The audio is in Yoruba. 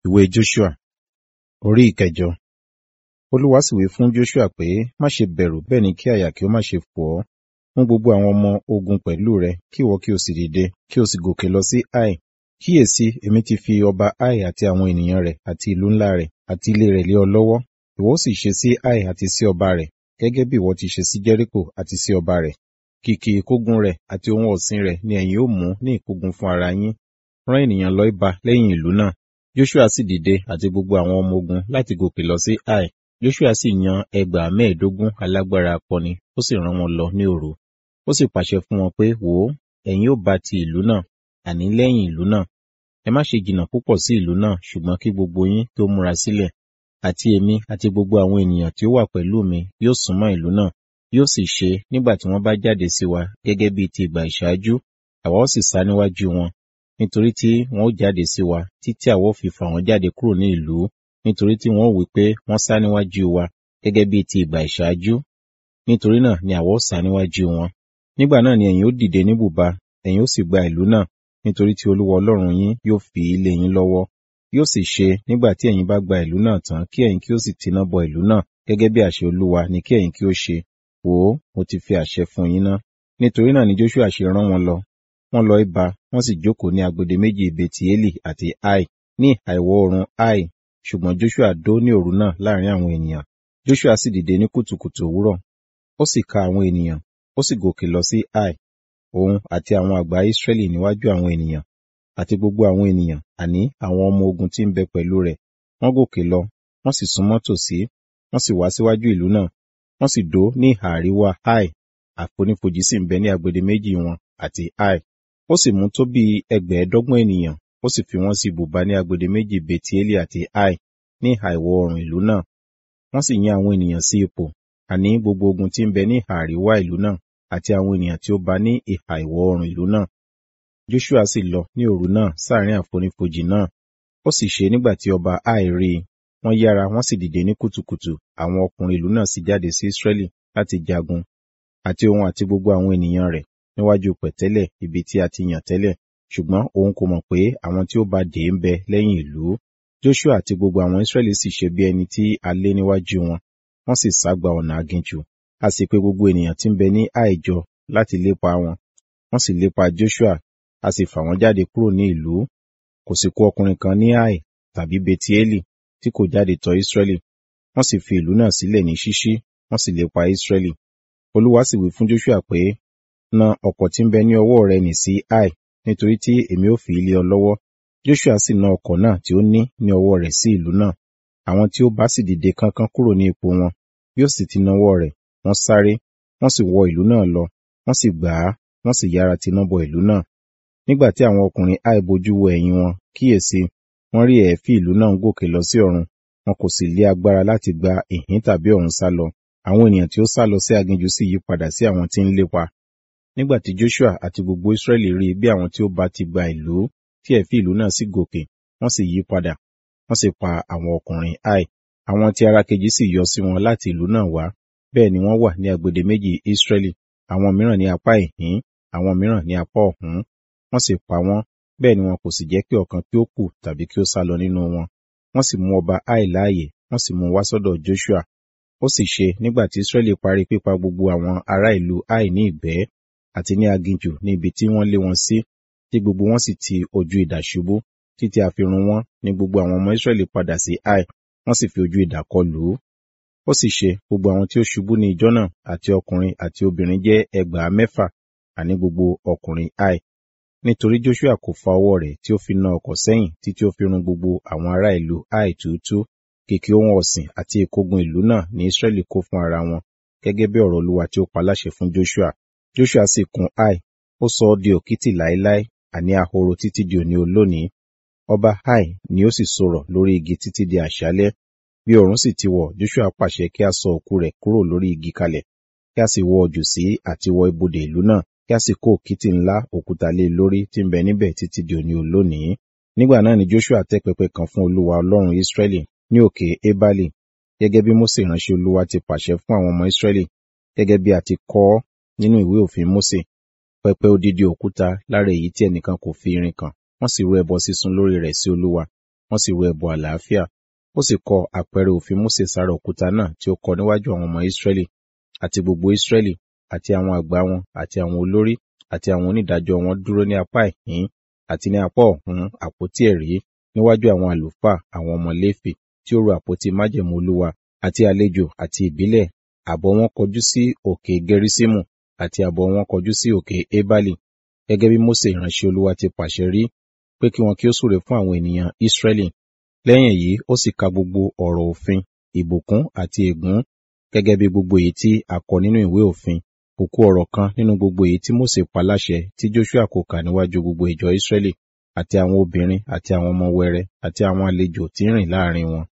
ìwé Joshua orí ìkẹjọ olúwa sì wí fún Joshua pé má ṣe bẹ̀rù bẹ́ẹ̀ ni kí àyà kí ó má ṣe fò ọ́ mú gbogbo àwọn ọmọ ogun pẹ̀lú rẹ kí ìwọ kí o sì dìde kí o sì gòkè lọ sí Ai kíyèsí èmi ti fi ọba Ai àti àwọn ènìyàn rẹ̀ àti ìlú ńlá rẹ̀ àti ilé rẹ̀ lé ọ lọ́wọ́ ìwọ ó sì ṣe sí Ai àti sí ọba rẹ̀ gẹ́gẹ́ bí ìwọ ti ṣe sí Jẹ́ríkò àti sí ọba rẹ̀ kìkì ìkógun rẹ̀ àti ohun ọ̀sìn rẹ̀ ni ẹ̀yin ó mú ní ìkógun fún ara yín rán ènìyàn lọ ibà lẹ́yìn ìlú náà Joshua sì dìde àti gbogbo àwọn ọmọ ogun láti gòkè lọ sí Ai Joshua sì yan ẹgbàá mẹ́ẹ̀ẹ́dógún alágbára akọni ó sì rán wọn lọ ní òru ó sì pàṣẹ fún wọn pé wò ó ẹ̀yin ó bá ti ìlú náà àní lẹ́yìn ìlú náà ẹ má ṣe jìnnà púpọ̀ sí ìlú náà ṣùgbọ́n kí gbogbo yín kí ó múra sílẹ̀ àti èmi àti gbogbo àwọn ènìyàn tí ó wà pẹ̀lú mi yóò súnmọ́ ìlú náà yóò sì ṣe nígbà tí wọ́n bá jáde sí wa gẹ́gẹ́ bíi ti ìgbà ìṣáájú àwa ó sì sá níwájú wọn nítorí tí wọn ó jáde sí wa títí àwa ó fi fà wọ́n jáde kúrò ní ìlú nítorí tí wọn ó wí pé wọ́n sá níwájú wa gẹ́gẹ́ bíi ti ìgbà ìṣáájú nítorí náà ni àwa ó sá níwájú wọn nígbà náà ni ẹ̀yin ó dìde ní bùba ẹ̀yin ó sì gba ìlú náà nítorí tí olúwa ọlọ́run yín yóò fi ilé yín lọ́wọ́ yóò sì ṣe nígbà tí ẹ̀yin bá gba ìlú náà tán kí ẹ̀yin kí ó sì tiná bọ ìlú náà gẹ́gẹ́ bí àṣẹ olúwa ni kí ẹ̀yin kí ó ṣe wò ó mo ti fi àṣẹ fún yín ná nítorí náà ni Joshua ṣe rán wọn lọ wọ́n lọ ibà wọ́n sì jókòó ní agbede méjì Betieli àti Ai ní ìhà ìwọ̀ oòrùn Ai ṣùgbọ́n Joshua dó ní òru náà láàrin àwọn ènìyàn Joshua sì dìde ní kùtùkùtù òwúrọ̀ ó sì ka àwọn ènìyàn ó sì gòkè lọ sí Ai òun àti àwọn àgbà Israẹli níwájú àwọn ènìyàn àti gbogbo àwọn ènìyàn àní àwọn ọmọ ogun tí ń bẹ pẹ̀lú rẹ̀ wọ́n gòkè lọ wọ́n sì súnmọ́ tòsí wọ́n sì wá síwájú ìlú náà wọ́n sì dó ní ìhà àríwá Ai àfonífojì sì ń bẹ ní agbede méjì wọn àti Ai ó sì mú tó bí ẹgbẹ̀ẹ́dọ́gbọ̀n ènìyàn ó sì fi wọ́n sí ibùba ní agbede méjì Betieli àti Ai ní ìhà ìwọ̀ oòrùn ìlú náà wọ́n sì yan àwọn ènìyàn sí ipò àní gbogbo ogun tí ń bẹ ní ìhà àríwá ìlú náà àti àwọn ènìyàn tí ó bá ní ìhà ìwọ̀ oòrùn ìlú náà Joshua sì lọ ní òru náà sáàrin àfonífojì náà ó sì ṣe nígbà tí ọba Ai rí i wọ́n yára wọ́n sì dìde ní kùtùkùtù àwọn ọkùnrin ìlú náà sì jáde sí Israẹli láti jagun àti òun àti gbogbo àwọn ènìyàn rẹ̀ níwájú pẹ̀tẹ́lẹ̀ ibi tí a ti yàn tẹ́lẹ̀ ṣùgbọ́n òun kò mọ̀ pé àwọn tí ó bá dè ń bẹ lẹ́yìn ìlú Joshua àti gbogbo àwọn Israẹli sì ṣe bí ẹni tí a lé níwájú wọn wọ́n sì sá gba ọ̀nà aginjù a sì pè gbogbo ènìyàn tí ń bẹ ní Ai jọ láti lépa wọn wọ́n sì lépa Joshua a sì fà wọ́n jáde kúrò ní ìlú kò sì kù ọkùnrin kan ní Ai tàbí Betieli tí kò jáde tọ̀ Israẹli wọ́n sì fi ìlú náà sílẹ̀ ní ṣíṣí wọ́n sì lépa Israẹli Olúwa sì wí fún Joshua pé na ọ̀kọ̀ tí ń bẹ ní ọwọ́ rẹ nì sí Ai nítorí tí èmi ò fi lé ọ lọ́wọ́ Joshua sì na ọ̀kọ̀ náà tí ó ní ní ọwọ́ rẹ̀ sí ìlú náà àwọn tí ó bá sì dìde kánkán kúrò ní ipò wọn bí ó sì ti nawọ́ rẹ̀ wọ́n sáré wọ́n sì wọ ìlú náà lọ wọ́n sì gbà á wọ́n sì yára tiná bọ ìlú náà nígbà tí àwọn ọkùnrin Ai bojú wo ẹ̀yìn wọn kíyèsí wọ́n rí ẹ̀ẹ́fì ìlú náà ń gòkè lọ sí ọ̀run wọn kò sì lé agbára láti gba ìhín tàbí ọ̀run sá lọ àwọn ènìyàn tí ó sá lọ sí aginjù sì yí padà sí àwọn tí ń lépa nígbà tí Joshua àti gbogbo Israẹli rí bí àwọn tí ó bá ti gba ìlú tí ẹ̀fì ìlú náà sì gòkè wọ́n sì yí padà wọ́n sì pa àwọn ọkùnrin Ai àwọn tí ara kejì sì yọ sí wọn láti ìlú náà wá bẹ́ẹ̀ ni wọ́n wà ní agbede méjì Israẹli àwọn mìíràn ní apá ìhín àwọn mìíràn ní apá ọ̀hún wọ́n sì pa wọ́n bẹ́ẹ̀ ni wọn kò sì jẹ́ kí ọ̀kan kí ó kù tàbí kí ó sá lọ nínú wọn wọ́n sì mú ọba Ai láàyè wọ́n sì mú wá sọ́dọ̀ Joshua ó sì ṣe nígbà tí Israẹli parí pípa gbogbo àwọn ará ìlú Ai ní ìgbẹ́ àti ní aginjù ní ibi tí wọ́n lé wọn sí tí gbogbo wọn sì ti ojú idà ṣubú títí a fi run wọ́n ní gbogbo àwọn ọmọ Israẹli padà sí Ai wọ́n sì fi ojú idà kọ lù ú ó sì ṣe gbogbo àwọn tí ó ṣubú ní ijọ́ náà àti ọkùnrin àti obìnrin jẹ́ ẹgbàá mẹ́fà àní gbogbo ọkùnrin Ai nítorí Joshua kò fa ọwọ́ rẹ̀ tí ó fi na ọkọ̀ sẹ́yìn títí ó fi run gbogbo àwọn ará ìlú Ai túútú kìkì ohun ọ̀sìn àti ìkógun ìlú náà ní Israẹli kó fún ara wọn gẹ́gẹ́ bí ọ̀rọ̀ Olúwa tí ó pa láṣẹ fún Joshua Joshua sì kùn Ai ó sọ ọ́ di òkìtì láéláé àní ahoro títí di òní olónìí ọba Ai ni ó sì sọ̀rọ̀ lórí igi títí di àṣálẹ́ bí oòrùn sì ti wọ̀ Joshua pàṣẹ kí a sọ òkú rẹ̀ kúrò lórí igi kalẹ̀ kí a sì wọ ojú sí àti wọ ibodè ìlú náà kí a sì kó òkìtì ńlá òkúta lé lórí tí ń bẹ níbẹ̀ títí di òní olónìí nígbà náà ni Joshua tẹ́ pẹpẹ kan fún Olúwa Ọlọ́run Israẹli ní òkè Ebali gẹ́gẹ́ bí Mósè ìránṣẹ́ Olúwa ti pàṣẹ fún àwọn ọmọ Israẹli gẹ́gẹ́ bí a ti kọ ọ́ nínú ìwé òfin Mósè pẹpẹ odidi òkúta lára èyí tí ẹnìkan kò fi irin kàn wọ́n sì rú ẹbọ sísun lórí rẹ̀ sí Olúwa wọ́n sì ru ẹbọ àlàáfíà. Ó sì kọ àpẹẹrẹ òfin Mósè sára òkúta náà tí ó kọ níwájú àwọn ọmọ Ísírẹ́lì àti gbogbo Ísírẹ́lì àti àwọn àgbà wọn àti àwọn olórí àti àwọn onídàájọ́ wọn dúró ní apá ìhín àti ní apá ọ̀hún àpótí ẹ̀rí níwájú àwọn àlùfáà àwọn ọmọ Léfì tí ó ru àpótí májẹ̀mú Olúwa àti àlejò àti ìbílẹ̀ àbọ̀ wọn kọjú sí òkè Geriṣimu àti àbọ̀ wọn kọjú sí òkè Ebali gẹ́gẹ́ bí Mósè ìránṣẹ́ Olúwa ti pàṣẹ rí pé kí wọn kí ó súre fún àwọn ènìyàn Ísírẹ́lì. Lẹ́yìn èyí ó sì ka gbogbo ọ̀rọ̀ òfin, ìbùkún àti ègún gẹ́gẹ́ bí gbogbo èyí tí a kọ nínú ìwé òfin. Kò kù ọ̀rọ̀ kan nínú gbogbo èyí tí Mósè pa láṣẹ tí Jóṣúà kò kà níwájú gbogbo ìjọ Ísírẹ́lì àti àwọn obìnrin àti àwọn ọmọ wẹrẹ àti àwọn àlejò tí ń rìn láàrin wọn.